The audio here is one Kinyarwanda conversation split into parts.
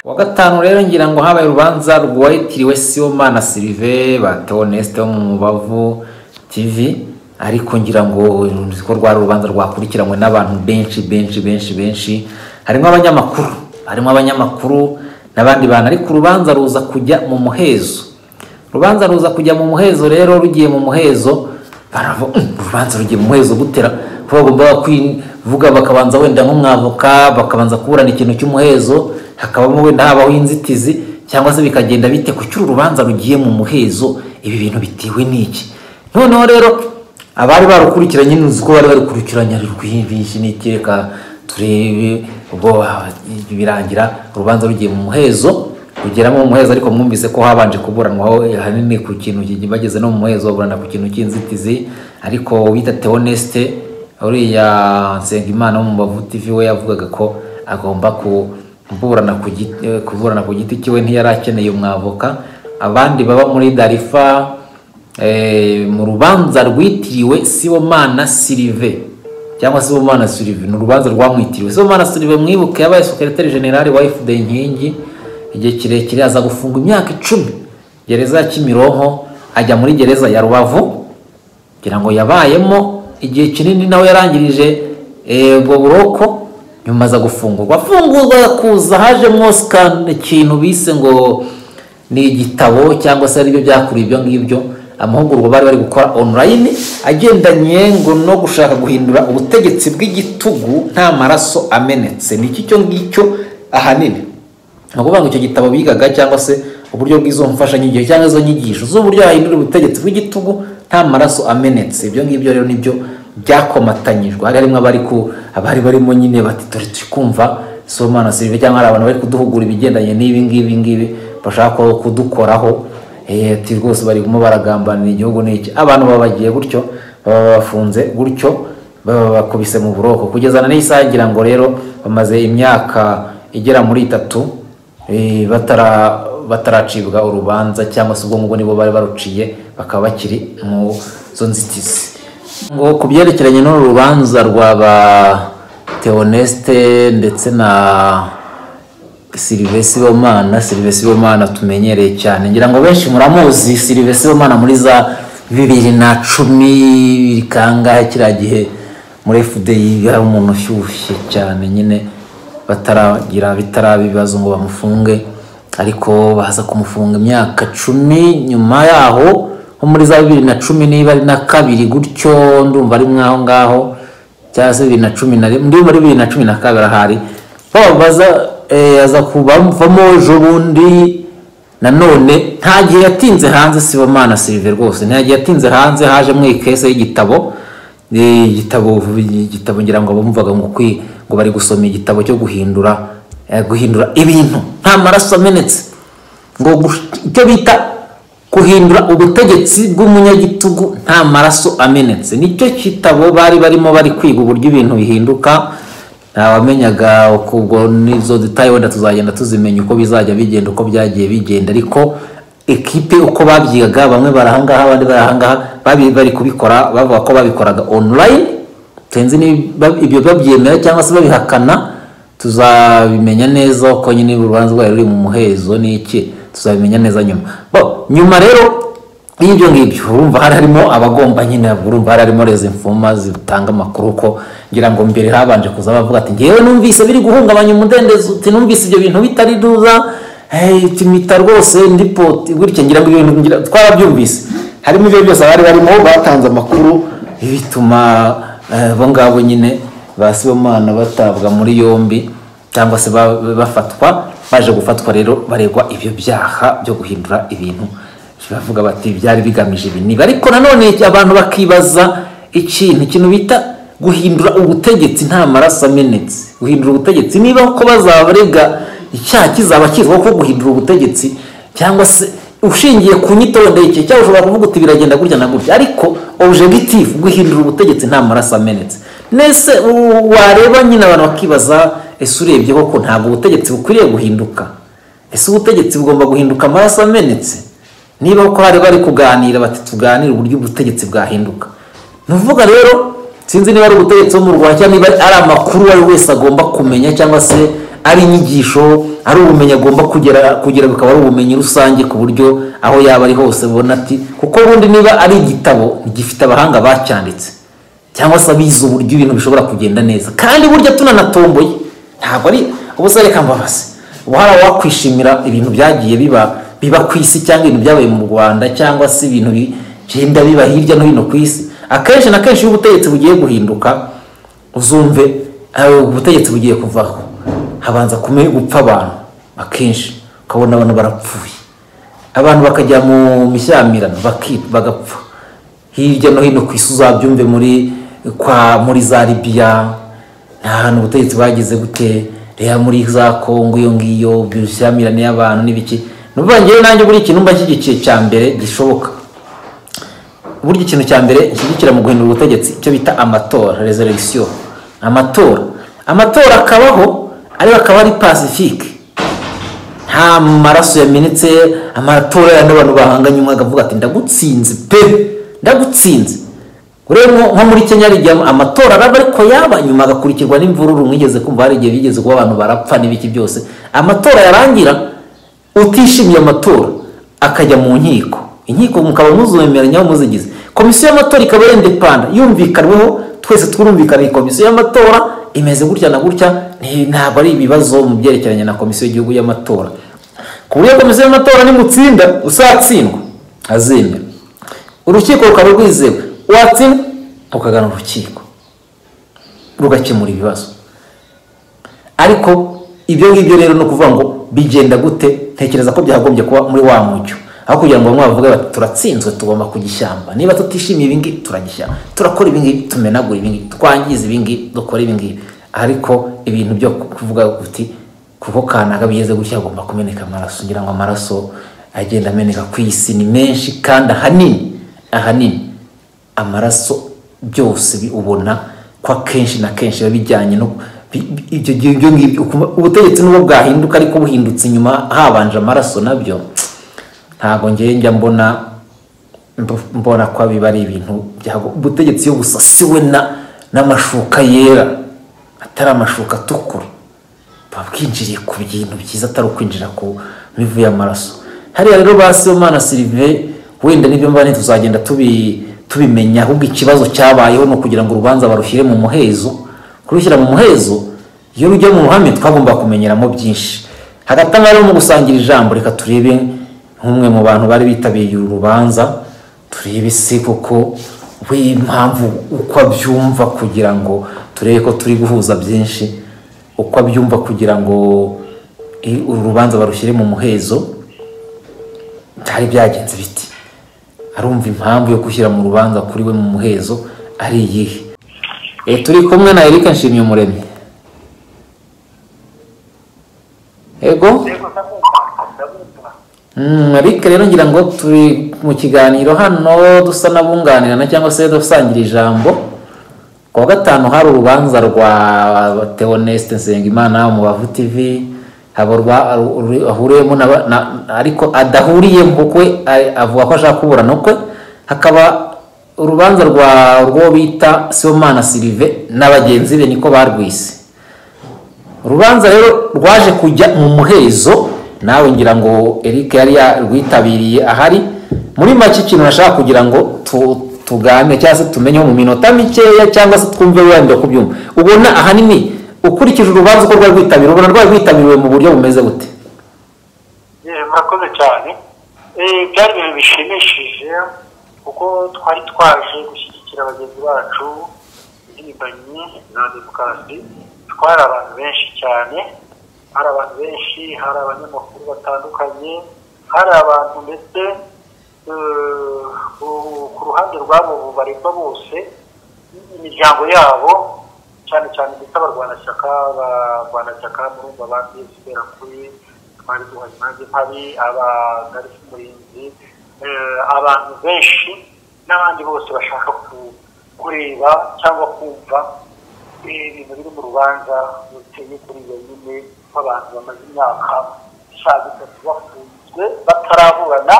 wa gatanu rero ngira ngo habaye urubanza rwitiriwe siyomana sirive batewe nesite wo mu mubavu tivi ariko ngira ngo nzi ko rwari urubanza rwakurikiranywe n'abantu benshi benshi benshi benshi harimo abanyamakuru harimo abanyamakuru n'abandi bantu ariko urubanza ruza kujya mu muhezo urubanza ruza kujya mu muhezo rero rugiye mu muhezo baravuga urubanza rugiye mu muhezo gutera kuko bagomba kwivuga bakabanza wenda nk'umwavoka bakabanza kuburana ikintu cy'umuhezo hakabamo wenda habaho inzitizi cyangwa se bikagenda bite ku cy'uru rubanza rugiye mu muhezo ibi bintu bitewe n'iki noneho rero abari barukurikiranye nzi ko bari barukurikiranye ari rwinshi n'ikireka turebe ubwo birangira urubanza rugiye mu muhezo rugeramo mu muhezo ariko mwumvise ko habanje kuburanwaho hanini ku kintu bageze no mu muhezo baburana ku kintu cy'inzitizi ariko wita teonesite uriya nsengimana wo mu bavuti we yavugaga ko agomba kuburana ku giti kiwe ntiyari akeneye umwavoka abandi baba muri darifa mu rubanza rwitiriwe sibomana sirive cyangwa sibomana sirive ni urubanza rwamwitiriwe sibomana sirive mwibuke yabaye sekeretari generale wa fda inkingi igihe kirekire aza gufunga imyaka icumi gereza ya kimironko ajya muri gereza ya rubavu kugira ngo yabayemo igihe kinini nawe yarangirije ubwo buroko nyuma aza gufungurwa afungurwa kuza hajemo sikani ikintu bise ngo ni igitabo cyangwa se aribyo byakuriye ibyo ngibyo amahugurwa bari bari gukora online agendanye ngo no gushaka guhindura ubutegetsi bw'igitugu nta maraso amenetse ni cyo ngicyo ahanini ni ukuvuga ngo icyo gitabo bigaga cyangwa se uburyo bw'izo mfashanyigisho cyangwa izo nyigisho z'uburyo yahindura ubutegetsi bw'igitugu nta maraso amenetse ibyo ngibyo rero nibyo byakomatanyijwe hari harimo abari ku abari barimo nyine bati dore turi kumva somana sirive cyangwa hari abantu bari kuduhugura ibigendanye n'ibi ngibi ngibi bashaka kudukoraho ati rwose barimo baragambanira igihugu n'iki abantu baba bagiye gutyo baba bafunze gutyo baba bakubise mu buroko kugeza na n'isaha ngira ngo rero bamaze imyaka igera muri itatu bataracibwa urubanza cyangwa se ubwo ngubwo nibo bari baruciye bakaba bakiri mu zo nzitizi ngo ku byerekeranye n'uru rubanza rwaba teonesite ndetse na silivesi bomana silivesi bomana tumenyereye cyane ngira ngo benshi muramuzi silivesi bomana muri za bibiri na cumi kangahe kiriya gihe muri efudeyi hari umuntu ushyushye cyane nyine bataragira bitaraba ibibazo ngo bamufunge ariko baza kumufunga imyaka cumi nyuma yaho nko muri za bibiri na cumi niba ari na kabiri gutyo ndumva ari mwaho ngaho cyangwa se bibiri na cumi na rimwe muri bibiri na cumi na kabiri ahari babaza aza kubavamo ejo bundi nanone nta gihe yatinze hanze sibomana sirive rwose nta gihe yatinze hanze haje mu ikese y'igitabo igitabo igitabo ngira ngo bumvaga ngo bari gusoma igitabo cyo guhindura guhindura ibintu nta maraso amenetse ngo icyo bita guhindura ubutegetsi bw'umunyagitugu nta maraso amenetse nicyo kitabo bari barimo bari kwiga uburyo ibintu bihinduka ntawamenyaga ubwo n'izo detaye wenda tuzagenda tuzimenya uko bizajya bigenda uko byagiye bigenda ariko ekipe uko babyigaga bamwe barahangaha abandi barahangaha bari kubikora bavuga ko babikoraga online tenzi ibyo babyemera cyangwa se babihakana tuzabimenya neza uko nyine urubanza rwari ruri mu muhezo n'iki tuzabimenya neza nyuma nyuma rero y'ibyo ngibyo urumva hari harimo abagomba nyine urumva hari harimo rezo imfuma zitanga amakuru ko ngira ngo mbere habanje kuza bavuga ati ngewe numvise biri guhungabanya umudendezo uti numvise ibyo bintu bitari duza tumita rwose ndi poti gutya ngira ngo ibyo bintu twarabyumvise harimo ibyo byose abari barimo batanze amakuru bituma abo ngabo nyine ba sibomana batabwa muri yombi cyangwa se bafatwa baje gufatwa rero baregwa ibyo byaha byo guhindura ibintu bavuga bati byari bigamije ibi niba ariko nanone abantu bakibaza ikintu ikintu bita guhindura ubutegetsi nta maraso amenetse guhindura ubutegetsi niba uko bazabarega icyaha kizaba kizwiho ko guhindura ubutegetsi cyangwa se ushingiye ku nyito wenda igihe cyangwa ushobora kuvuga uti biragenda gutya na gutya ariko objective guhindura ubutegetsi nta maraso amenetse nese wareba nyine abantu bakibaza ese urebye koko ntabwo ubutegetsi bukwiriye guhinduka ese ubutegetsi bugomba guhinduka amaraso amenetse niba uko hari bari kuganira bati tuganire uburyo ubutegetsi bwahinduka ni ukuvuga rero sinzi niba ari ubutegetsi bo mu rwanda cyangwa niba ari amakuru uwo ari wese agomba kumenya cyangwa se ari inyigisho ari ubumenyi agomba kugera kugira bukaba ari ubumenyi rusange ku buryo aho yaba ari hose ubona ati kuko ubundi niba ari igitabo gifite abahanga bacyanditse cyangwa se abizi uburyo ibintu bishobora kugenda neza kandi burya tunanatomboye ntabwo ari ubusa reka mbabaze ubu hari abakwishimira ibintu byagiye biba biba ku isi cyangwa ibintu byabaye mu rwanda cyangwa se ibintu bigenda biba hirya no hino ku isi akenshi na kenshi iyo ubutegetsi bugiye guhinduka uzumve eh, ubutegetsi bugiye kuvaho habanza kume- gupfa abantu akenshi ukabona abantu barapfuye abantu bakajya mu mishyamirano baki- bagapfa hirya no hino ku isi uzabyumve muri kwa muri za libiya nta hantu ubutegetsi bwagize gute reba muri za kongo iyo ngiyo imishyamirano y'abantu n'ibiki ni ukuvuga njyewe nanjye buri ikintu mba nshyigikiye cya mbere gishoboka burya ikintu cya mbere nshyigikira mu guhindura ubutegetsi icyo bita amatora reserisiyo amatora amatora akabaho ariko akaba ari pasifike nta maraso yamenetse amatora ya n'abantu bahanganye umwe akavuga ati ndagutsinze pe ndagutsinze urebe nko nko muri kenya hari igihe amatora araba ariko yaba nyuma agakurikirwa n'imvururu mwigeze kumva hari igihe bigeze kuba abantu barapfa n'ibiki byose amatora yarangira utishimiye amatora akajya mu nkiko inkiko mukaba muzemeranya muzigize komisiyo y'amatora ikaba indepanda yumvikanweho twese twumvikana iyi komisiyo y'amatora imeze gutya na gutya ni- ntabwo ari ibibazo mu byerekeranye na komisiyo y'igihugu y'amatora ku buryo komisiyo y'amatora nimutsinda usatsindwa azemera urukiko rukaba rwizewe watsinda ukagana urukiko rugakemura ibibazo ariko ibyo ngibyo rero ni ukuvuga ngo bigenda gute tekereza ko byakagombye kuba muri wa mucyo aho kugira ngo bamwe bavuge bati turatsinzwe tugomba kugishyamba niba tutishimiye ibi ngibi turagishyamba turakora ibi ngibi tumenagura ibi ngibi twangiza ibi ngibi dukora ibi ngibi ariko ibintu byo kuvuga kuti kuko kanaka bigeze gutya agomba kumeneka amaraso ngira ngo amaraso agenda ameneka ku isi ni menshi kandi ahanini ahanini amaraso byose bi- ubona ko akenshi na kenshi biba bijyanye no bi- bi- ibyo ibyo- ibyo ngibyo ukuma- ubutegetsi nubwo bwahinduka ariko buhindutse inyuma habanje amaraso nabyo ntabwo ngewe njya mbona mb- mbona ko biba ari ibintu byago ubutegetsi iyo busasiwe na n'amashuka yera atari amashuka atukura buba bwinjiriye ku bintu byiza atari ukwinjira ku mivu y'amaraso hariya rero ba Sibomana Sylvain wenda n'ibyo mbane tuzagenda tubi tubimenya ahubwo ikibazo cyabayeho ni ukugira ngo urubanza barushyire mu muhezo kurushyira mu muhezo iyo rujya mu ruhame twagomba kumenyeramo byinshi hagati aho rero mu gusangira ijambo reka turebe nk'umwe mu bantu bari bitabiriye uru rubanza turebe se koko w'impamvu uko abyumva kugira ngo turebe ko turi guhuza byinshi uko abyumva kugira ngo i- uru rubanza barushyire mu muhezo byari byagenze biti arumva impamvu yo gushyira mu rubanza kuri we mu muhezo ari iyihe e, turi kumwe na erika nshimye umuremyi ego Mm, erika rero ngira ngo turi mu kiganiro hano dusa n'abunganirana cyangwa se dusangira ijambo ku wa gatanu hari urubanza rwa Theoneste Nsengimana mu Bavu TV haba urwa- uru- ahuriyemo n'aba- na- ariko adahuriyemo kuko we a- avuga ko ashaka kuburana ukwe hakaba urubanza rwa rwo bita Sibomana Silive na bagenzi be niko barwise urubanza rero rwaje kujya mu muhezo nawe ngira ngo Eric yari yarwitabiriye ahari muri make ikintu nashaka kugira ngo tu- tuganire cyangwa se tumenyeho mu minota mikeya cyangwa se twumve wenda kubyumva ubona ahanini ukurikije urubanza uko rwari rwitabiriwe ubona rwari rwitabiriwe mu buryo bumeze gute Eh, murakoze cyane Eh, byari ibintu bishimishije kuko twari twaje gushyigikira bagenzi bacu impirimbanyi za demokarasi twari abantu benshi cyane hari abantu benshi hari abanyamakuru batandukanye hari abantu ndetse eh, ku- ku ruhande rwabo baregwa bose imiryango yabo cyane cyane ndetse abarwanashyaka abarwanashyaka murumva ba psdr kuri twari duhari nanjye mpari abagarifu umurinzi eh, abantu benshi n'abandi bose bashaka ku- kureba cyangwa kumva ibintu biri mu rubanza ruteye kuri iyo nyine nk'abantu bamaze imyaka isaga itatu bafunzwe bataraburana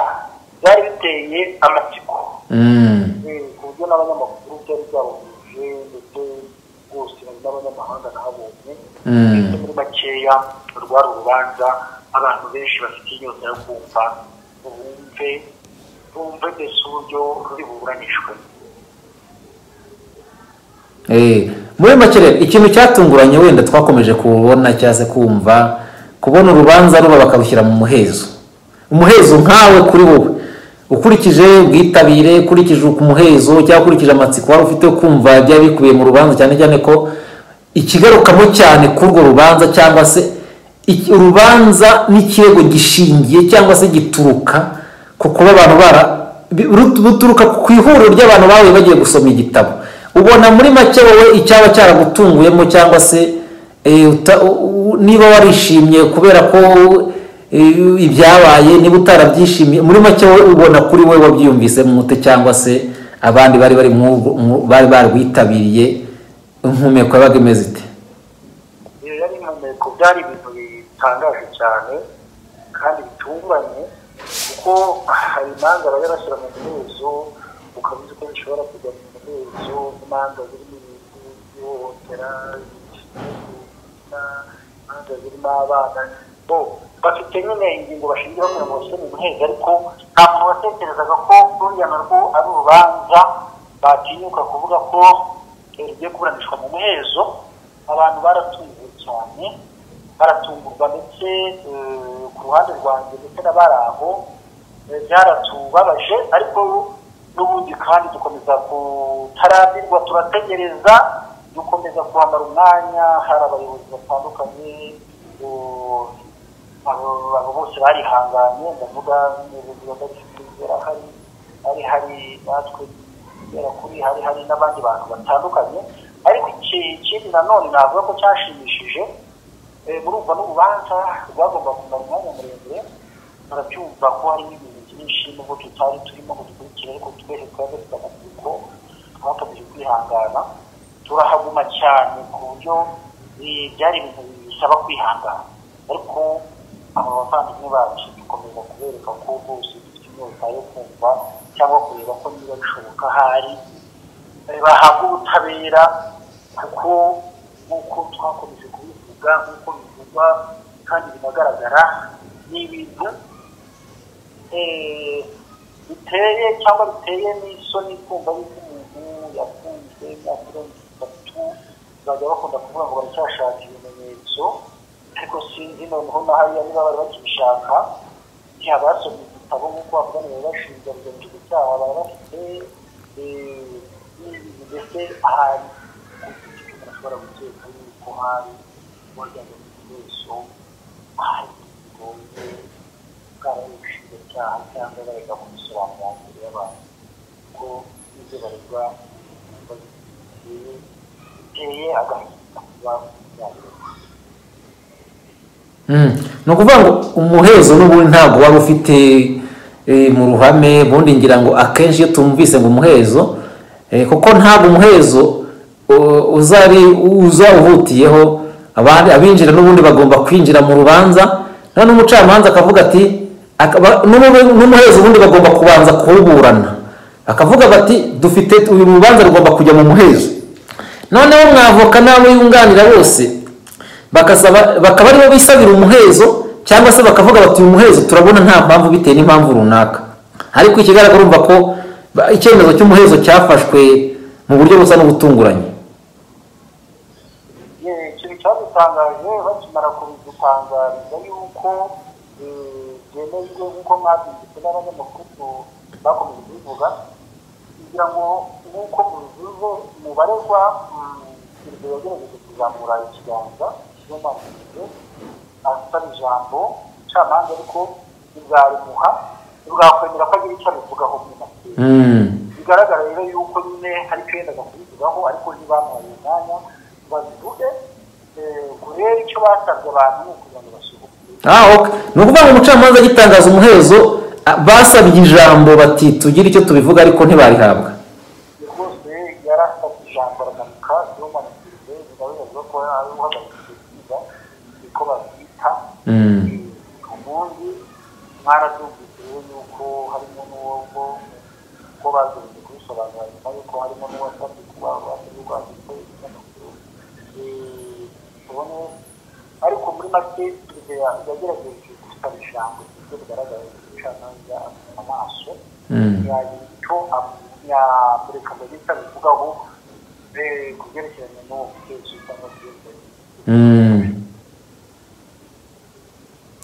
byari biteye amatsiko Mm. ku buryo n'abanyamakuru byari byabahuje ndetse bwose hari n'abanyamahanga nahabonye Mm. muri makeya rwari urubanza abantu benshi bafite inyota yo kumva bumve bumve mbese uburyo ruri buburanishwe Eh, muri make rero ikintu cyatunguranye wenda twakomeje kubona cyangwa se kumva kubona urubanza ruba bakarushyira mu muhezo umuhezo nkawe kuri wowe ukurikije ubwitabire ukurikije umuhezo cyangwa ukurikije amatsiko wari ufite yo kumva byari bikubiye mu rubanza cyane cyane ko ikigarukamo cyane kuri urwo rubanza cyangwa se iki- urubanza n'ikirego gishingiye cyangwa se gituruka ku kuba abantu bara bi- ru- ruturuka ku ihuriro ry'abantu bahuye bagiye gusoma igitabo ubona muri make wowe icyaba cyaragutunguyemo cyangwa se eh, uta- u- u- niba warishimye kubera ko eh, ibyabaye niba utarabyishimiye muri make wowe ubona kuri wowe wabyiyumvise mute cyangwa se abandi bari bari mw'urwo- mu- bari barwitabiriye impumeko yabaga imeze ite iyo yari impumeko byari ibintu bitangaje cyane kandi bitunguranye kuko hari imanza bajya bashyira mu muhezo ukaba uzi ko bishobora kujya mu muhezo imanza zirimo ibintu by'ihohotera ibinyabuzima imanza zirimo abana bo bafite nyine ingingo bashingira kugira ngo bashyire mu muhezo ariko nta muntu watekerezaga ko buriya narwo ari urubanza batinyuka kuvuga ko rugiye kuburanishwa mu muhezo abantu baratunguwe cyane baratungurwa ndetse eh, ku ruhande rwanjye ndetse n'abari aho eh, byaratubabaje ariko n'ubundi kandi dukomeza kutarambirwa turategereza dukomeza kuhamara umwanya hari abayobozi batandukanye eh, abo abo bose barihanganye ndavuga n'ubuyobozi badashyikiriza hari hari hari natwe kubera kuri hari hari n'abandi bantu batandukanye ariko iki ikindi nanone navuga ko cyashimishije eh, murumva n'urubanza rwagomba kumara umwanya muremure murabyumva ko harimo ibintu byinshi nubwo tutari turimo ngo dukurikire ariko twese twari dufite amatsiko twakomeje kwihangana turahaguma cyane ku buryo eh, byari ibintu bisaba kwihangana ariko aba bavandimwe bacu dukomeza kubereka ko bose dufite inyota yo kumva cyangwa kureba ko niba bishoboka ahari eh, bahabwa ubutabera kuko nk'uko twakomeje kubivuga nk'uko bivugwa kandi binagaragara ni ibintu eh, biteye cyangwa biteye n'isoni kumva yuko umuntu yafunzwe imyaka irenze itatu bajya bakunda kuvuga ngo baracyashaka ibimenyetso ariko sinzi noneho na hariya niba bari bakibishaka ntiyabasomye igitabo nk'uko bavuga ngo barashinja rugamije gucyaha baba bafite eh, n'ibintu mbese ahari umuntu ashobora guteka yuko hari uwagira ngo ni wese ahari igikombe bwaba ari ubushinjacyaha cyangwa barega mu bisobanuro imbere y'abantu ko ibyo baregwa biteye biteye agahinda kuba byareba Mm. ni ukuvuga ngo umuhezo n'ubundi ntabwo wari ufite eh, mu ruhame ubundi ngira ngo akenshi iyo tumvise ngo umuhezo eh, kuko ntabwo umuhezo u- uzari uza uhutiyeho abandi abinjira n'ubundi bagomba kwinjira mu rubanza none umucamanza akavuga ati akaba- n'ubu- n'umuhezo ubundi bagomba kubanza kuwuburana akavuga bati dufite uyu rubanza rugomba kujya mu muhezo noneho mwavoka n'abo yunganira bose bakasaba bakaba aribo bisabira umuhezo cyangwa se bakavuga bati uyu muhezo turabona nta mpamvu bitewe n'impamvu runaka ariko ikigaragara urumva ko ba- icyemezo cy'umuhezo cyafashwe mu buryo busa n'ubutunguranye Eh, ikintu cyadutangaje bakimara kubidutangariza yuko eh, byemejwe nk'uko mwabyumvise n'abanyamakuru bakomeje kubivuga kugira ngo nk'uko mubivuze mubaregwa perezida yagerageje kuzamura ikiganza niyo mpamvu mvuze, asaba ijambo umucamanza ariko ntibwarimuha ntibwakwemera ko agira icyo abivugaho muri make Mm. bigaragara rero yuko nyine hari icyo yendaga kubivugaho ariko ntibamuhaye umwanya ngo babivuge eh, ngo rero icyo basabye abantu ni ukugira ngo basohoke Ah, okay. ni ukuvuga ngo umucamanza agitangaza umuhezo a- basabye ijambo bati tugire icyo tubivuga ariko ntibarihabwa rwose yari afite ijambo aramanuka niyo mpamvu bigaragaza ko ari uhagaritse kwiga niko babyita Mm. ubundi mwarabyumvise rero yuko harimo n'uwo ko bagerageza kubisobanura nyuma yuko harimo n'uwasabye kuba wasabye rwanditse n'amakuru make yagerageje gutwara ijambo ku buryo bugaragara gucamanza amaso yagira icyo yamureka ngo ahita abivugaho ku byerekeranye n'uwo mutezo cyangwa se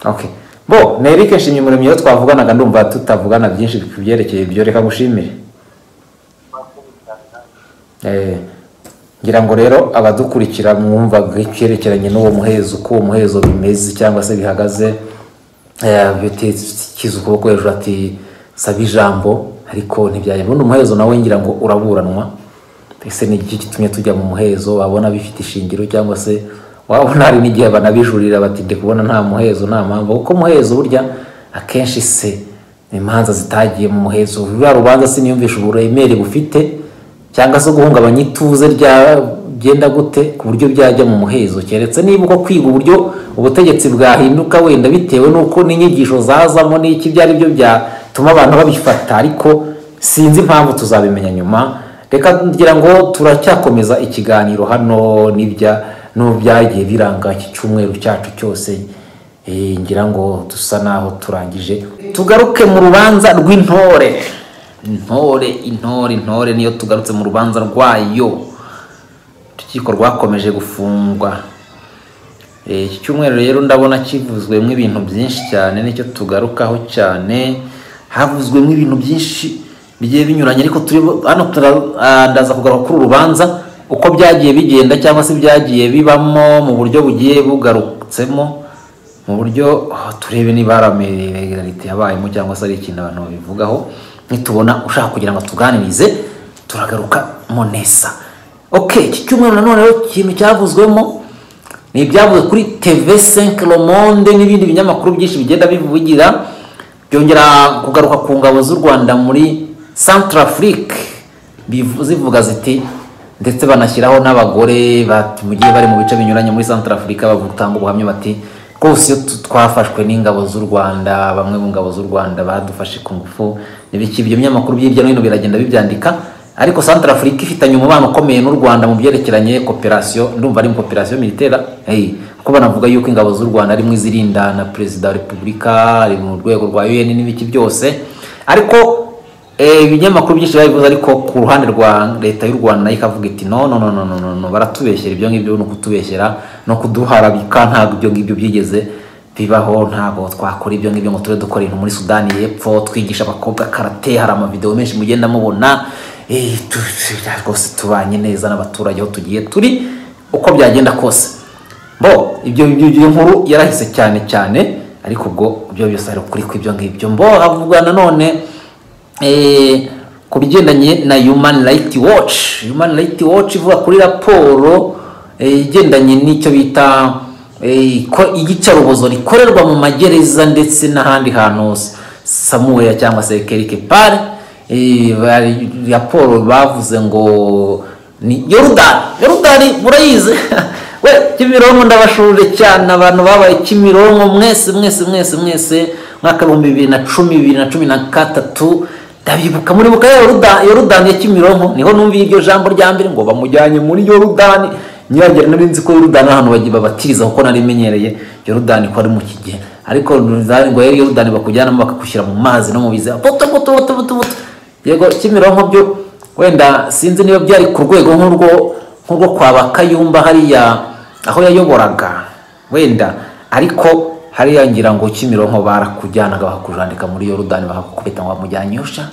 okay bo na eric nshimye umuremyi iyo twavuganaga ndumva tutavugana byinshi ku byerekeye ibyo reka ngushimire murakoze cyane namwe Eh, ngira ngo rero abadukurikira mwumvaga icyerekeranye n'uwo muhezo uko uwo muhezo bimeze cyangwa se bihagaze eh, bikiza ukuboko hejuru ati saba ijambo ariko ntibyajya ubundi umuhezo nawe ngira ngo uraburanwa ese ni iki gitumye tujya mu muhezo wabona bifite ishingiro cyangwa se wabona hari n'igihe banabijurira bati ndi kubona nta muhezo nta mpamvu kuko umuhezo burya akenshi se imanza zitagiye mu muhezo ruriya rubanza siniyumvisha uburemere bufite cyangwa se guhungabanya ituze rya byenda gute ku buryo byajya mu muhezo keretse niba uko kwiga uburyo ubutegetsi bwahinduka wenda bitewe n'uko n'inyigisho zazamo n'iki ibyo ari byo byatuma abantu babifata ariko sinzi impamvu tuzabimenya nyuma reka ngira ngo turacyakomeza ikiganiro hano n'ibya n'ubyagiye biranga iki cyumweru cyacu cyose Eh, ngira ngo dusa naho turangije tugaruke mu rubanza rw'intore intore intore intore niyo tugarutse mu rubanza rwayo urukiko rwakomeje gufungwa Eh, iki cyumweru rero ndabona kivuzwemo ibintu byinshi cyane nicyo tugarukaho cyane havuzwemo ibintu byinshi bigiye binyuranye ariko turi hano turandaza kugaruka kuri uru rubanza uko byagiye bigenda cyangwa se byagiye bibamo mu buryo bugiye bugarutsemo mu buryo ah, turebe niba hari ameregarite yabayemo cyangwa se ari ikintu abantu babivugaho nitubona ushaka kugira ngo tuganirize turagaruka mo neza ok iki cyumweru nanone rero ikintu cyavuzwemo ni ibyavuze kuri tv 5 le monde n'ibindi binyamakuru byinshi bigenda bivugira byongera kugaruka ku ngabo z'u rwanda muri centrafrique bivu- zivuga ziti ndetse banashyiraho n'abagore bat- mu gihe bari mu bice binyuranye muri centrafrique batanga ubuhamya bati rwose iyo tu- twafashwe n'ingabo z'u rwanda bamwe mu ngabo z'u rwanda badufashe ku ngufu n'ibiki ibyo binyamakuru by'irya no hino biragenda bibyandika ariko santara afurika ifitanye umubano ukomeye n'u rwanda mu byerekeranye koperasiyo ndumva ari mu koperasiyo militera hey, kuko banavuga yuko ingabo z'u rwanda harimo izirinda na perezida wa repubulika ari mu rwego rwa un n'ibiki byose ariko eh, ibinyamakuru byinshi babivuze ariko ku ruhande rwa leta y'u rwanda nayo ikavuga iti no no no no no, no, no baratubeshyera ibyo ngibyo ni ukutubeshyera no kuduharabika ntabwo ibyo ngibyo byigeze bibaho ntabwo twakora ibyo ngibyo ngo tube dukora ibintu muri sudani y'epfo twigisha abakobwa karate hari amavidewo menshi mugenda mubona Eh, tu- tu- rwose tubanye neza n'abaturage aho tugiye turi uko byagenda kose bo ibyo ibyo- ibyo nkuru yarahise cyane cyane ariko ubwo ibyo byose hari ukuri kw'ibyo ngibyo mbo havuga nanone eh, ku bigendanye na human right watch human right watch ivuga kuri raporo eh, igendanye n'icyo bita eh, ko- iyicarubozo rikorerwa mu magereza ndetse n'ahandi hantu hose samuel cyangwa se kerike pare eh, bari- raporo bavuze ngo ni yorudani yorudani murayizi we kimironko ndabashurire cyane abantu babaye kimironko mwese mwese mwese mwese mwaka ibihumbi bibiri na cumi bibiri na cumi na gatatu ndabibuka muribuka ya Yoruda- yorudani ya kimironko niho numviye iryo jambo rya mbere ngo bamujyanye muri yorudani nyiragira nari nzi ko yorudani ari ahantu bagiye babatiriza kuko nari menyereye yorudani ko ari mu kigero ariko nzari ngo rero yorudani bakujyanamo bakagushyira mu mazi no mu biziba buto buto buto buto buto yego kimironko byo wenda sinzi niba byari ku rwego nk'urwo nk'urwo kwa bakayumba hariya aho yayoboraga wenda ariko hariya ngira ngo kimironko barakujyanaga bakakujandika muri yorudani bakakubita ngo bamujyanye usha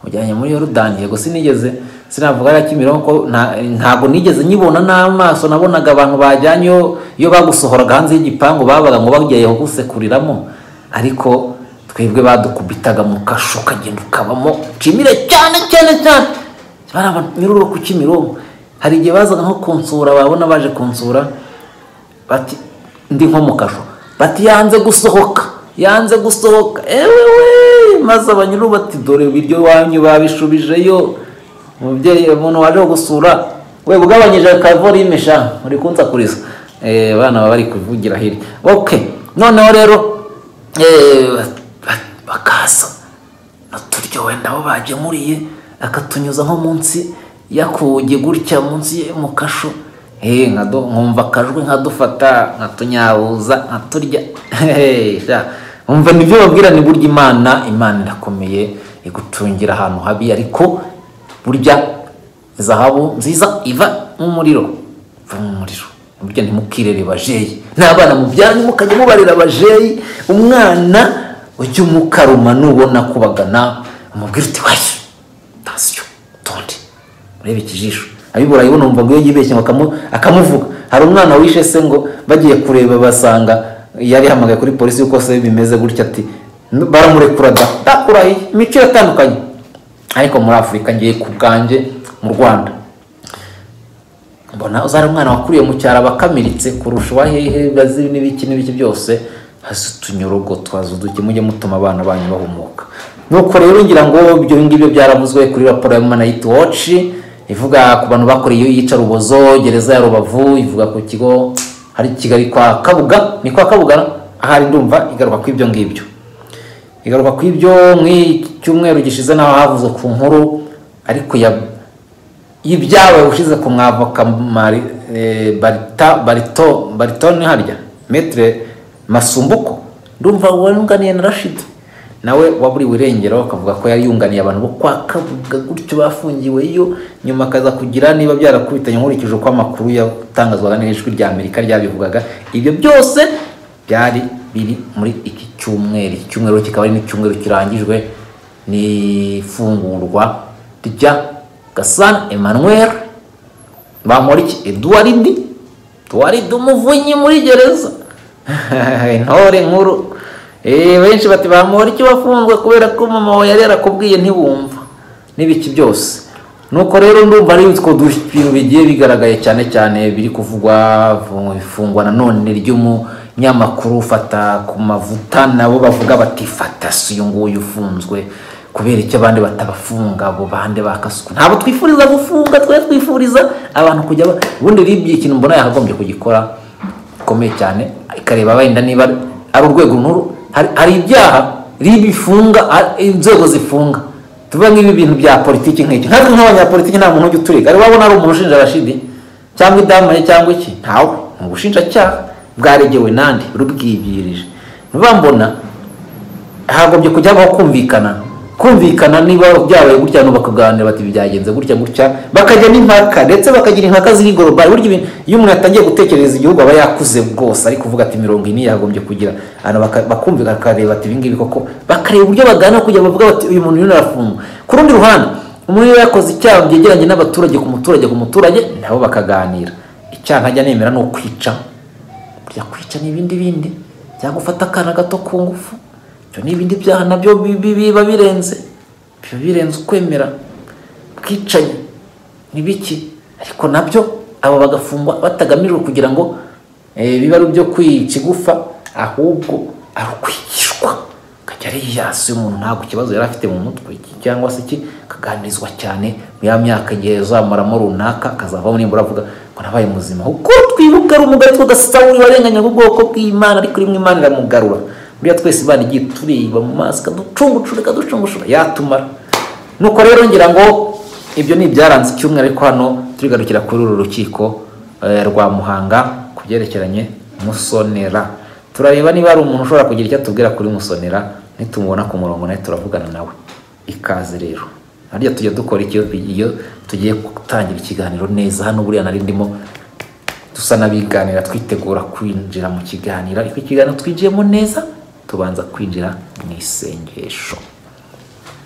mujyanye muri yorudani yego sinigeze sinavuga hariya kimironko ko nta- ntabwo nigeze nyibona n'amaso nabonaga abantu bajyanyeyo iyo bagusohoraga hanze y'igipangu babaga ngo bagiye gusekuriramo ariko twebwe badukubitaga mu kasho ukagenda ukabamo nshimire cyane cyane cyane bari abanyururu ku kimironko hari igihe bazaga nko kunsura babona baje kunsura bati ndi nko mu kasho bati yanze gusohoka yanze gusohoka ewewe maze abanyururu bati dore ibiryo wanyu babishubijeyo umubyeyi umuntu waje gusura we ugabanyije akavori y'imesha uri kunsakuriza Eh, abana baba bari kuvugira hirya ok noneho rero Eh, ba- bakaza naturyowe ndabo bajemuriye akatunyuza nko munsi yakuge gutya munsi ye- mu kasho nkumva akajwi nkadufata nkatunyabuza nkaturya nkumva nibyo babwira ni burya imana imana irakomeye igutungira ahantu habi ariko burya zahabu nziza iva nk'umuriro iva nk'umuriro burya ntimukirere bajeyi n'abana mubyanyu mukajya mubarira bajeyi umwana ujya umukaruma nubona kubagana umubwira uti wayo tansiyo utonde urebe ikijisho abibura yibona numva ngo iyo yibeshye akamuvuga hari umwana wishe se ngo bagiye kureba basanga yari yahamagaye kuri polisi yuko se bimeze gutya ati baramurekura da ndakurahiye imico iratandukanye ariko muri afurika ngiye ku bwanjye mu rwanda mbona uzari umwana wakuriye mu cyaro aba akamiritse kurusha uwa hehe bazi n'ibiki n'ibiki byose hasi utunyorogo twazuduke mujye mutuma abana banyu bahumuka nuko rero ngira ngo ibyo ngibyo byaravuzwe kuri raporo ya mama nayiti woci ivuga ku bantu bakoreye iyicarubozo gereza ya rubavu ivuga ku kigo hari kigali kwa kabuga ni kwa kabuga ahari ndumva igaruka ku ibyo ngibyo igaruka ku ibyo cyumweru gishize naho havuzwe ku nkuru ariko y'ibyawe ushize ku mwavoka barito ni harya metire masumbuko ndumva wunganiye na rashidi nawe waburiwe irengero akavuga ko yari yunganiye abantu bo kwa kabuga gutyo bafungiweyo nyuma akaza kugira niba byarakubitanye nkurikije uko amakuru yatangazwaga n'ijwi rya amerika ryabivugaga ibyo byose byari biri muri iki cyumweru iki cyumweru kikaba ari n'icyumweru kirangijwe n'ifungurwa rya gasana emmanuel bamuriki eduwaridi eduwaridi umuvunyi muri gereza intore nkuru benshi bati bamubona icyo bafunzwe kubera ko mama we yari yarakubwiye ntibumva n'ibiki byose nuko rero ndumva ari utwo bintu bigiye bigaragaye cyane cyane biri kuvugwa ifungwa nanone ry'umunyamakuru ufata ku mavuta nabo bavuga bati fata si uyu nguyu ufunzwe kubera icyo abandi batabafunga abo bande bakasuku ntabwo twifuriza gufunga twari twifuriza abantu kujya ubundi ribye ikintu mbona yakagombye kugikora gikomeye cyane ikareba wenda niba ari urwego nkuru hari ibyaha bifunga inzego zifunga tuvuga nk'ibi bintu bya politiki nk'iki natwe nk'abanyapolitiki nta muntu ujya uturika ari wabona ari umuntu ushinja rashidi cyangwa idamane cyangwa iki ntawe ni ubushinjacyaha bwaregewe nandi rubwibwirije niba mbona hagombye kujya habaho kumvikana kumvikana niba byabaye gutya bakaganira bati byagenze gutya gutya bakajya n'impaka ndetse bakagira impaka ziri gorobari burya iyo umuntu atangiye gutekereza igihugu aba yakuze bwose ariko kuvuga ati mirongo ine yagombye kugira bakumvikana bakareba ati ibingibi koko bakareba uburyo bagana kugira bavuga bati uyu muntu yari arafungwa ku rundi ruhande umuntu iyo yakoze icyaha byegeranye n'abaturage ku muturage ku muturage nabo bakaganira icyaha ntajya nemera ni ukwica burya kwica ni ibindi bindi cyangwa ufata akana gato ku ngufu ibyo ni ibindi byaha nabyo biba birenze biba birenze ukwemera bwicanye ni biki ariko nabyo aba bagafungwa batagamijwe kugira ngo biba ari ibyo kwica igufa ahubwo ari ukwigishwa akajya ariyasi umuntu ntabwo ikibazo yari afite mu mutwe cyangwa se iki akaganirizwa cyane mu ya myaka igihe yazamuramo runaka akazavamo nimbura avuga ngo nabaye muzima kuko twibuka ari umugari twagasawuri warenganyaga ubwoko bw'imana ariko rimwe imana iramugarura buriya twese imana igiye tureba mu maso ikaducungucura ikaducungucura yatumara nuko rero ngira ngo ibyo ni ibyaranze icyumweru ariko hano turigarukira kuri uru rukiko rwa muhanga ku byerekeranye musonera turareba niba hari umuntu ushobora kugira icyo atubwira kuri musonera nitumubona ku murongo nawe turavugana nawe ikaze rero harya tujya dukora iyo tugiye gutangira ikiganiro neza hano buriya nari ndimo dusa n'abiganira twitegura kwinjira mu kiganiro ariko ikiganiro twinjiyemo neza tubanza kwinjira mu isengesho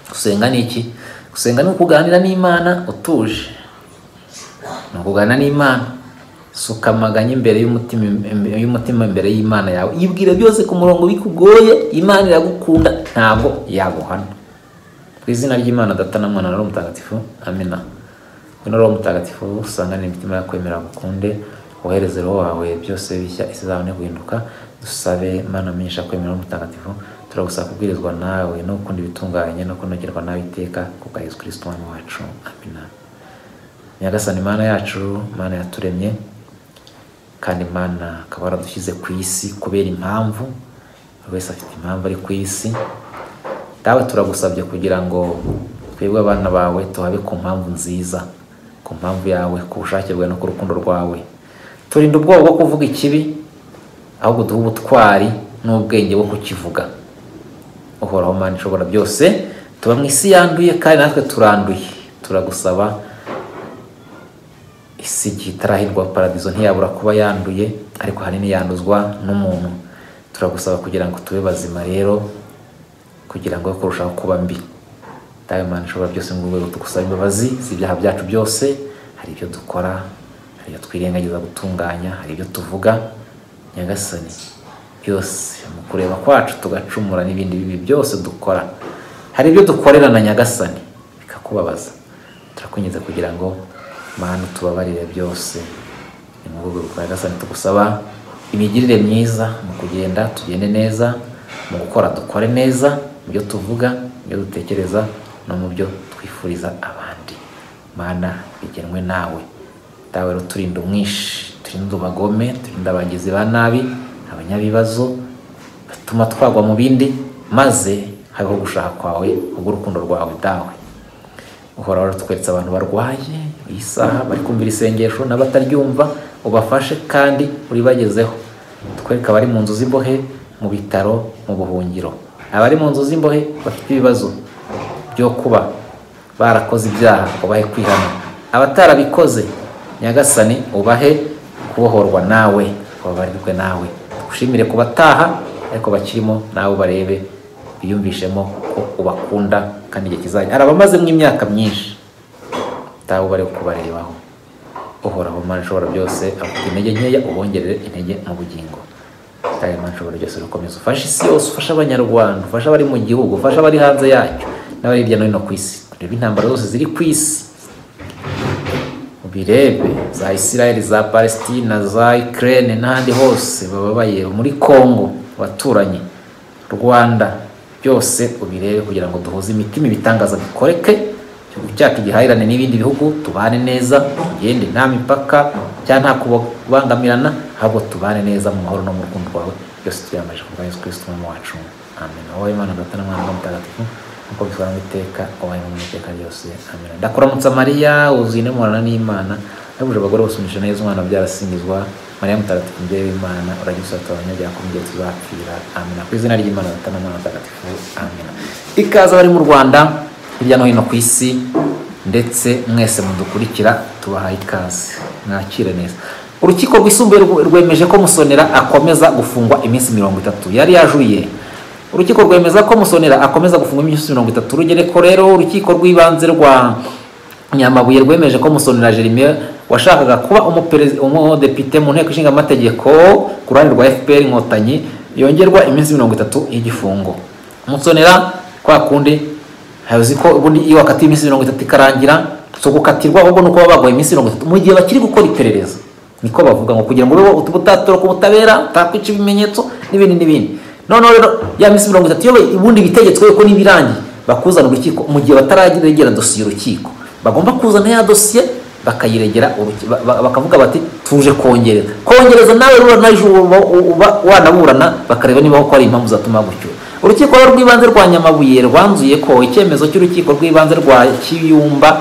gusenga ni iki gusenga ni ukuganira n'imana utuje ni ukuganira n'imana suka amaganya imbere y'umutima imbere y'imana yawe yibwira byose ku murongo bikugoye imana iragukunda ntabwo yaguhana ku izina ry'imana data na mwana na roho mutagatifu amina na roho mutagatifu usangane imitima yakwemera gukunde wohereze roho wawe byose bishya isi zawe guhinduka dusabe mana minisha kwemera mutagatifu turagusaba kubwirizwa nawe no gukunda ibitunganye no kunogerwa nawe iteka ku bwa yesu kirisito umwami wacu amina nyagasani imana yacu mana yaturemye kandi imana akaba yaradushyize ku isi kubera impamvu buri wese afite impamvu ari ku isi dawe turagusabye kugira ngo twebwe abana bawe tuhabe ku mpamvu nziza ku mpamvu yawe ku bushake bwawe no ku rukundo rwawe turinda ubwoba bwo kuvuga ikibi ahubwo duha ubutwari n'ubwenge bwo kukivuga uhoraho mani ishobora byose tuba mu isi yanduye kandi natwe turanduye turagusaba isi igihe itarahirwa paradizo ntiyabura kuba yanduye ariko ahanini yanduzwa n'umuntu turagusaba kugira ngo tube bazima rero kugira ngo kurushaho kuba mbi dawe mani ishobora byose mu rwego tugusaba imbabazi z'ibyaha byacu byose hari ibyo dukora hari ibyo twirengagiza gutunganya hari ibyo tuvuga nyagasani byose mu kureba kwacu tugacumura n'ibindi bibi byose dukora hari ibyo dukorerana nyagasani bikakubabaza turakunyuze kugira ngo mpamvu tubabarire byose ni mu rwego rwa nyagasani tugusaba imigirire myiza mu kugenda tugende neza mu gukora dukore neza mu byo tuvuga mu byo dutekereza no mu byo twifuriza abandi mana bigenwe nawe dawe rero turinda umwishi turinda abagome turinda abagizi ba nabi abanyabibazo batuma twagwa mu bindi maze habeho gushaka kwawe kubw'urukundo rwawe dawe uhora waratweretse abantu barwaye iyi saha bari kumvira isengesho n'abataryumva ubafashe kandi uribagezeho twereke abari mu nzu z'imbohe mu bitaro mu buhungiro abari mu nzu z'imbohe bafite ibibazo byo kuba barakoze ibyaha ubahe kwihana abatarabikoze nyagasani ubahe kubohorwa nawe babarirwe nawe tugushimire ku bataha ariko bakirimo nawe barebe biyumvishemo ko ubakunda kandi igihe kizajya hari abamazemo imyaka myinshi utawe bari kubarebaho uhoraho mpande ushobora byose afite intege nkeya ubongerere intege mu bugingo utawe mpande ushobora byose urakomeza ufashe isi yose ufashe abanyarwanda ufashe abari mu gihugu ufashe abari hanze yacyo n'abari hirya no hino ku isi urebe intambara zose ziri ku isi birebe za isirayeli za palesitina za ikirere n'ahandi hose bababaye muri congo abaturanyi rwanda byose ubirebe kugira ngo duhuze imitima ibitangaza bikoreke igihugu cyacu gihahirane n'ibindi bihugu tubane neza tugende nta mipaka cyangwa nta kubangamirana ahubwo tubane neza mu mahoro no mu rukundo rwawe byose tuyamaje kubwa yesu kirisito umwami wacu amen wowe imana data na mwana mutagatifu nk'uko bitwara mu iteka wabaye mu iteka ryose amena ndakuramutsa mariya wuzuye n'umurana n'imana yabuje abagore bose umugisha neza umwana byarasingizwa mariya mutagatifu mubyeyi w'imana uragira usata abanyabyaha ko mu gihe tuzapfira amena ku izina ry'imana data n'umwana mutagatifu amena ikaze abari mu rwanda hirya no hino ku isi ndetse mwese mudukurikira tubahaye ikaze mwakire neza urukiko rwisumbuye rwemeje ko musonera akomeza gufungwa iminsi mirongo itatu yari yajuye urukiko rwemeza ko musonera akomeza gufungwa iminsi mirongo itatu urugereko rero urukiko rw'ibanze rwa nyamabuye rwemeje ko musonera jerime washakaga kuba umudepite mu nteko ishinga amategeko ku ruhande rwa fpr inkotanyi yongerwa iminsi mirongo itatu y'igifungo musonera kwa kundi uzi ko ubundi iyo wakatiye iminsi mirongo itatu ikarangira si ugukatirwa ahubwo ni uko baba baguha iminsi mirongo itatu mu gihe bakiri gukora iperereza niko bavuga ngo kugira ngo ube utatoroka ubutabera utakwica ibimenyetso n'ibindi n'ibindi noneho rero ya minsi mirongo itatu iyo ubundi bitegetswe ko n'ibirangiye bakuzana urukiko mu gihe batararegera dosiye urukiko bagomba kuzana ya dosiye bakayiregera bakavuga bati tuje kongereza kongereza nawe naje uba wanaburana bakareba niba ko ari impamvu zatuma gucyura urukiko rw'ibanze rwa nyamabuye rwanzuye ko icyemezo cy'urukiko rw'ibanze rwa kiyumba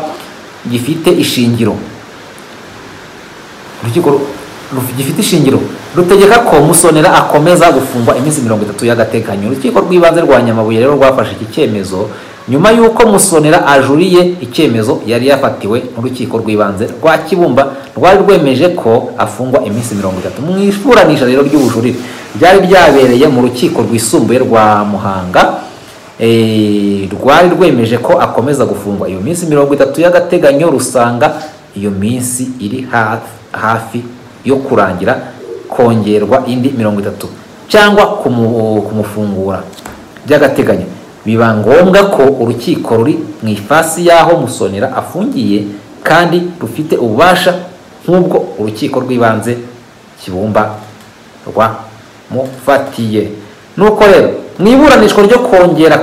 gifite ishingiro urukiko gifite ishingiro rutegeka ko musonera akomeza gufungwa iminsi mirongo itatu y'agateganyo urukiko rw'ibanze rwa nyamabuye rero rwafashe iki cyemezo nyuma y'uko musonera ajuriye icyemezo yari yafatiwe n'urukiko rw'ibanze rwa kibumba rwari rwemeje ko afungwa iminsi mirongo itatu mu iburanisha rero ry'ubujurire ryari ryabereye mu rukiko rwisumbuye rwa muhanga rwari rwemeje ko akomeza gufungwa iyo minsi mirongo itatu y'agateganyo rusanga iyo minsi iri hafi yo kurangira kongerwa indi mirongo itatu cyangwa kumufungura by'agateganyo biba ngombwa ko urukiko ruri mu ifasi y'aho musonera afungiye kandi rufite ububasha nk'ubwo urukiko rw'ibanze kibumba rwamufatiye nuko rero mu iburanishwa ryo kongera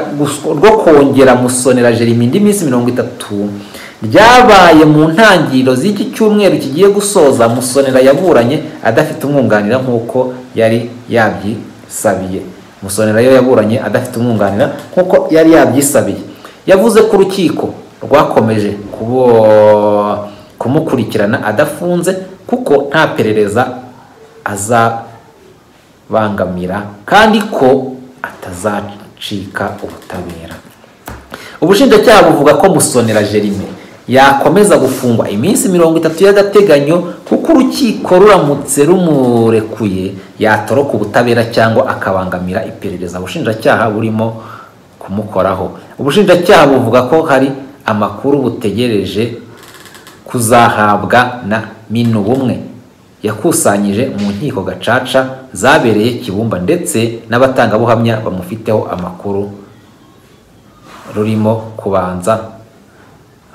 rwo kongera musonera jerime indi minsi mirongo itatu ryabaye mu ntangiriro z'iki cyumweru kigiye gusoza musonera yaburanye adafite umwunganira nk'uko yari yabyisabiye musonera yo yaburanye adafite umwunganira nk'uko yari yabyisabiye yavuze ko urukiko rwakomeje kumukurikirana adafunze kuko nta perereza azabangamira kandi ko atazacika ubutabera ubushinjacyaha buvuga ko musonera jerime yakomeza gufungwa iminsi mirongo itatu y'agateganyo kuko urukiko ruramutse rumurekuye yatoroka ubutabera cyangwa akabangamira iperereza ubushinjacyaha burimo kumukoraho ubushinjacyaha buvuga ko hari amakuru butegereje kuzahabwa na minubumwe yakusanyije mu nkiko gacaca zabereye kibumba ndetse n'abatangabuhamya bamufiteho amakuru rurimo kubanza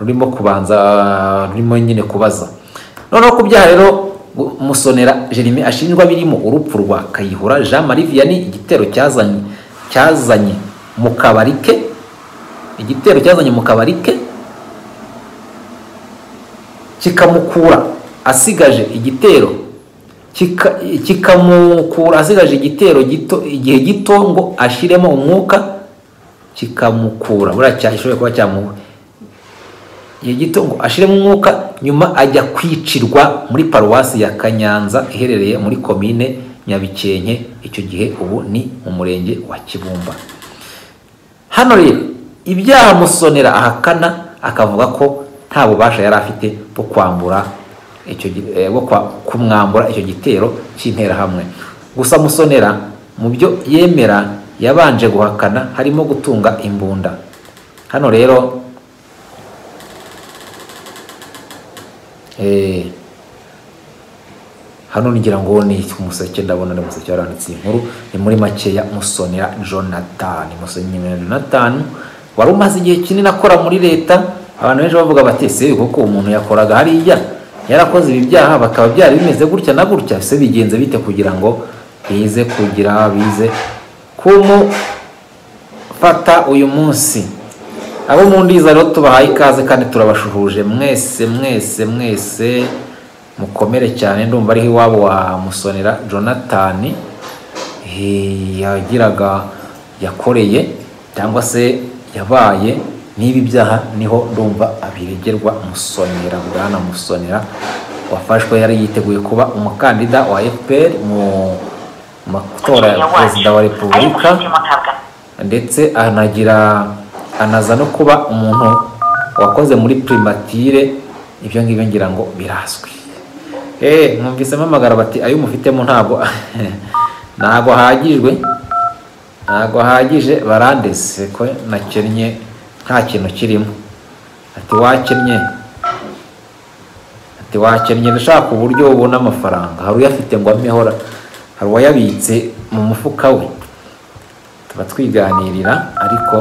rurimo kubanza rurimo nyine kubaza noneho ku byaha rero musonera jerime ashinjwa birimo urupfu rwa kayihura jean marie vianney igitero cyazanye cyazanye mu kabari ke igitero cyazanye mu kabari ke kikamukura asigaje igitero kikamukura asigaje igitero gito igihe gito ngo ashyiremo umwuka kikamukura buriya cyashoboye kuba cyamuha igihe gito ngo ashiremo umwuka nyuma ajya kwicirwa muri paruwasi ya kanyanza iherereye muri komine nyabikenke icyo gihe ubu ni mu murenge wa kibumba hano rero ibyaha musonera ahakana akavuga ko nta bubasha yari afite bwo kwambura icyo bwo kumwambura icyo gitero cy'interahamwe gusa musonera mu byo yemera yabanje guhakana harimo gutunga imbunda hano rero hano ngira ngo ni umuseke ndabona ni umuseke waranditse iyi nkuru ni muri makeya musonera jonathan musonera jonathan wari umaze igihe kinini akora muri leta abantu benshi bavuga bati se kuko umuntu yakoraga hariya yarakoze ibi byaha bakaba byari bimeze gutya na gutya se bigenze bite kugira ngo bize kugira bize kumufata uyu munsi abo mu ndiza rero tubahaye ikaze kandi turabashuhuje mwese mwese mwese mukomere cyane ndumva ariho iwabo wa musonera jonathan yagiraga yakoreye cyangwa se yabaye n'ibi byaha niho ndumva abiregerwa musonera bwana musonera wafashwe yari yiteguye kuba umukandida wa fpr mu matora ya perezida wa repubulika ndetse anagira anaza no kuba umuntu wakoze muri primatire ibyo ngibyo ngira ngo birazwi eee mwumvisemo amagara bati ayo mufitemo ntabwo ntabwo ahagijwe ntabwo ahagije barandese ko nakennye nta kintu kirimo ati wakennye ati wakennye ushaka uburyo ubona amafaranga hari uyafite ngo amehora hari uwayabitse mu mufuka we tuba twiganirira ariko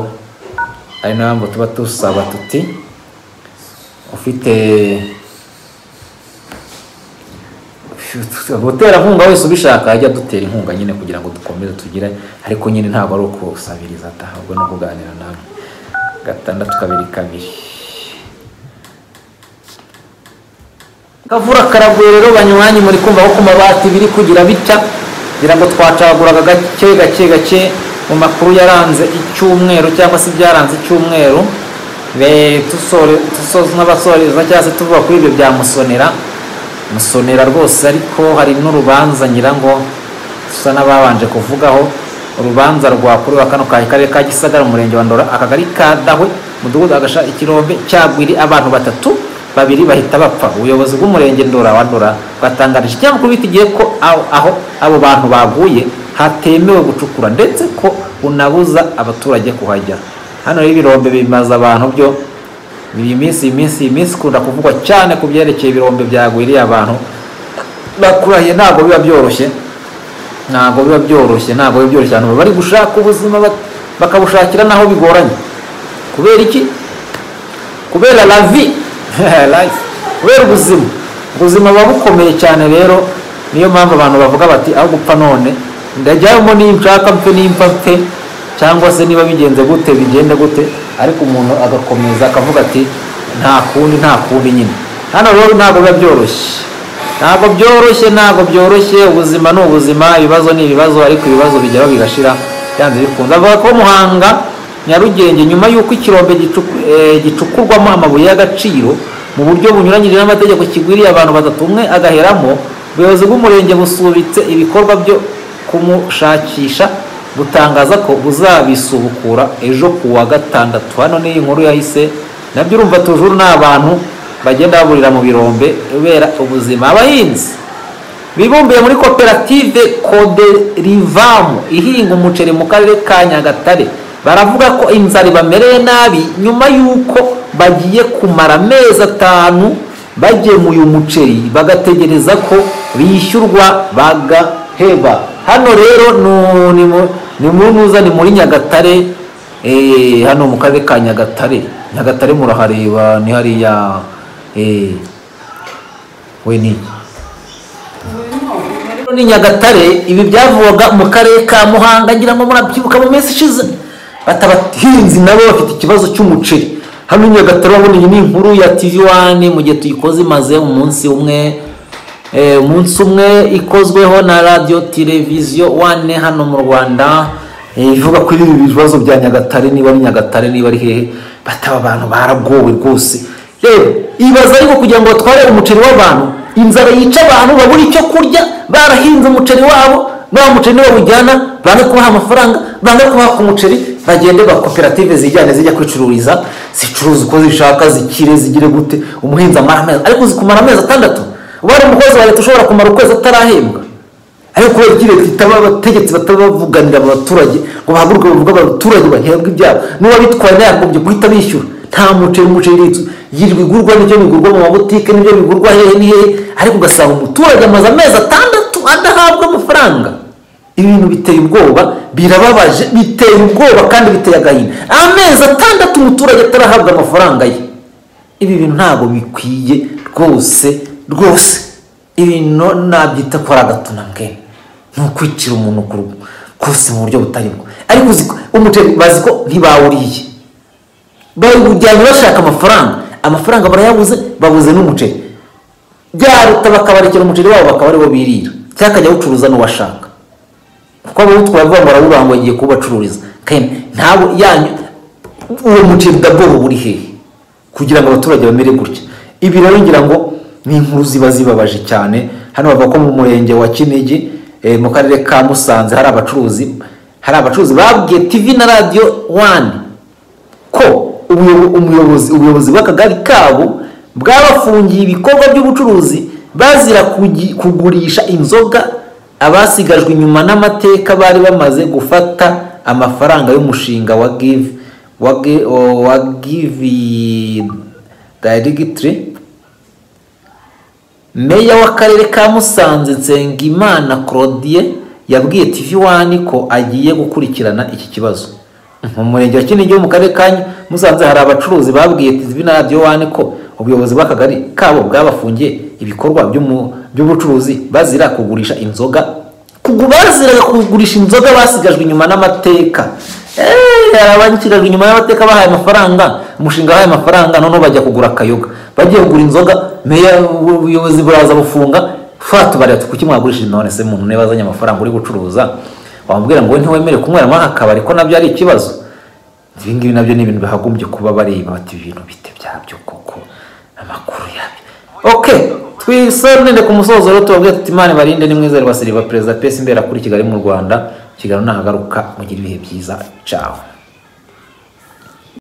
ari nayo mpamvu tuba dusaba tuti ufite umuterankunga wese ubishaka ajya dutera inkunga nyine kugira ngo dukomeze tugire ariko nyine ntabwo ari ukusabiriza ahubwo no kuganira nawe gatandatu kabiri kabiri kavura karaguye rero banywanyi muri kumva ko ku mabati biri kugira bitya kugira ngo twacaguraga gake gake gake mu makuru yaranze icyumweru cyangwa se ibyaranze icyumweru n'abasoreza cyangwa se tuvuga kuri ibyo bya musonera musonera rwose ariko hari n'urubanza nyirango dusa n'ababanje kuvugaho urubanza rwa kuri wa kano karere ka gisagara umurenge wa ndora akagari ka dahwe mudugudu agasha ikirombe cyagwiri abantu batatu babiri bahita bapfa ubuyobozi bw'umurenge ndora wa ndora bwatangarije ikinyamakuru bitigiye ko aho abo bantu baguye hatemewe gucukura ndetse ko unabuza abaturage kuhajya hano rero ibirombe bimaze abantu byo iyi minsi iyi minsi iyi minsi ikunda kuvugwa cyane ku byerekeye ibirombe byagwiriye abantu bakurahiye ntabwo biba byoroshye ntabwo biba byoroshye ntabwo biba byoroshye abantu bari gushaka ubuzima bakabushakira naho bigoranye kubera iki kubera lavi kubera ubuzima ubuzima buba bukomeye cyane rero niyo mpamvu abantu bavuga bati aho gupfa none ndajyamo nshaka mpe nimba mpe cyangwa se niba bigenze gute bigenda gute ariko umuntu agakomeza akavuga ati nta kundi nta kundi nyine hano rero ntabwo biba byoroshye ntabwo byoroshye ntabwo byoroshye ubuzima ni ubuzima ibibazo ni ibibazo ariko ibibazo bigeraho bigashira byanze bikunze avuga ko muhanga nyarugenge nyuma y'uko ikirombe gicukurwamo amabuye y'agaciro mu buryo bunyuranyije n'amategeko kigwiriye abantu batatu umwe agaheramo ubuyobozi bw'umurenge busubitse ibikorwa byo kumushakisha butangaza ko buzabisubukura ejo ku wa gatandatu hano ni inkuru yahise nabyo urumva tujuru ni abantu bagenda baburira mu birombe ubera ubuzima abahinzi bibumbiye muri koperative koderivamu ihinga umuceri mu karere ka nyagatare baravuga ko inzara ibamereye nabi nyuma y'uko bagiye kumara amezi atanu bagemuye umuceri bagategereza ko bishyurwa bagaheba hano rero nu- ni mu- ni muri nuza ni muri nyagatare eh, hano mu karere ka nyagatare nyagatare murahareba ni hariya eh, we ni iki? Rero ni nyagatare ibi byavugwaga mu karere ka muhanga ngira ngo murabyibuka mu minsi ishize bata abahinzi nabo bafite ikibazo cy'umuceri hano i nyagatare urabona iyi ni inkuru ya tv wani mu gihe tuyikoze imaze umunsi umwe eh, umunsi umwe ikozweho na radiyo televiziyo wane hano mu rwanda eh, ivuga kuri ibi bibazo bya nyagatare niba ari nyagatare niba ari hehe bataba abantu baragowe rwose rero ibaza ariko kugira ngo batware umuceri w'abantu inzara yica abantu babura icyo kurya barahinze umuceri wabo nta muceri nibawujyana banga kubaha amafaranga banga kubaha ku muceri bagende ba koperative zijyane zijya kwicururiza zicuruza uko zishaka zikire zigire gute umuhinzi amara amezi ariko zikumara amezi atandatu uba ari umukozi wa leta ushobora kumara ukwezi atarahembwa ariko kubera ko leta itaba abategetsi batabavuganira aba baturage ngo bahaguruke bavuge abaturage bahembwe ibyabo n'uba bitwaye yagombye guhita bishyura nta muceri umuceri ritsu yirirwa igurwa n'ibyo bigurwa mu mabutike n'ibyo bigurwa hehe ni hehe ariko ugasanga umuturage amaze amezi atandatu adahabwa amafaranga ibintu biteye ubwoba birababaje biteye ubwoba kandi biteye agahinda amezi atandatu umuturage atarahabwa amafaranga ye ibi bintu ntabwo bikwiye rwose rwose ibintu nabyita ko ari agatunambwe ni ukwicira umuntu ku rugo rwose mu buryo butari bwo ariko uzi ko umuceri bazi ko ntibawuriye bawujyanye bashaka amafaranga amafaranga barayabuze babuze n'umuceri byaruta bakabarekera umuceri wabo bakaba ariwo birira cyangwa akajya awucuruza n'uwashaka kuko abawutwara vuba barawubanga bagiye kuwubacururiza kandi ntabwo yanyu uwo muceri udabwoba buri hehe kugira ngo abaturage bamere gutya ibi rero ngira ngo ni inkuru ziba zibabaje cyane hano bavuga ko mu murenge wa kinigi eh, mu karere ka musanze hari abacuruzi hari abacuruzi babwiye tv na radiyo wani ko umuyobo- umuyobozi ubuyobozi bw'akagari kabo bwabafungiye ibikorwa by'ubucuruzi bazira kugi- kugurisha inzoga abasigajwe inyuma n'amateka bari bamaze gufata amafaranga y'umushinga wa give wa, gi- wa give directory meya w'akarere ka musanze nsengimana claudie yabwiye tv wani ko agiye gukurikirana iki kibazo mu murenge wa kinigi wo mu karere ka musanze hari abacuruzi babwiye tv na radiyo wani ko ubuyobozi bw'akagari kabo bwabafungiye ibikorwa by'umu- by'ubucuruzi bazira kugurisha inzoga kugu baziraga kugurisha inzoga basigajwe inyuma n'amateka Eh, hari abasigajwe inyuma y'amateka bahaye amafaranga umushinga wahaye amafaranga noneho bajya kugura akayoga bagiye kugura inzoga meya ubuyobozi buraza bufunga fatubarira kuki mwagurishije none se muntu niba azanye amafaranga uri gucuruza wamubwira ngo wowe ntiwemere kunywera muri aka kabari ko nabyo ari ikibazo ibi ngibi nabyo ni ibintu bahagombye kuba bareba bati ibintu bite byabyo koko amakuru yabyo ok twisorinde ku musozo rero tubabwira tuti imana barinde ni mwiza rwa perezida pesi imbera kuri kigali mu rwanda kigali nahagaruka mugire ibihe byiza cawe